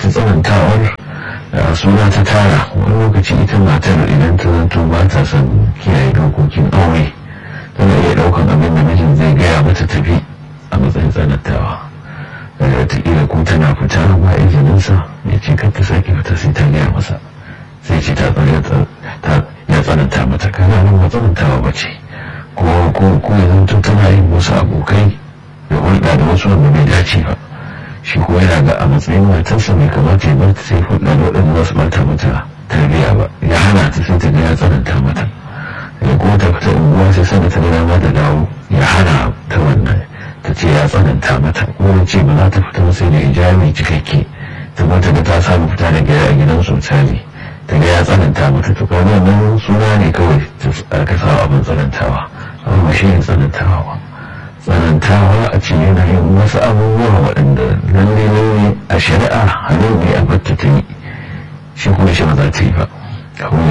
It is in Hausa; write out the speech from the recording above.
ita tsanantawar suna ta tara wani lokaci ita matar idan ta zanto ba ta son kiyaye dokokin aure tana iya daukan abin da mijin zai gaya mata tafi a matsayin tsanantawa wataƙila ko tana fita ba izininsa ya ce kar ta sake fita sai ta gaya masa sai ce ta ya tsananta mata kana nan ba tsanantawa ba ce ko ya zanto tana yin wasu abokai da hulɗa da wasu wanda bai dace ba shi ko yana ga a matsayin matarsa mai kamata ya barta sai hulɗa da waɗanda za su bata mata tarbiyya ba ya hana ta sai ta ga ya tsananta mata ya kuma ta fita unguwa sai sanda ta gana ma da dawo ya hana ta wannan ta ce ya tsananta mata kuma ce ba za ta fita sai da hijabi cikakke ta mata da ta samu fita da gida a gidan sosai ta ga ya tsananta mata to kaga nan suna ne kawai aka sa abin tsanantawa amma shi ne tsanantawa ba tsanantawa a ce yana yin wasu abubuwa waɗanda lalle lalle a shari'a hannu ne a batta ta yi shi kuma shi ba za ta yi ba kawai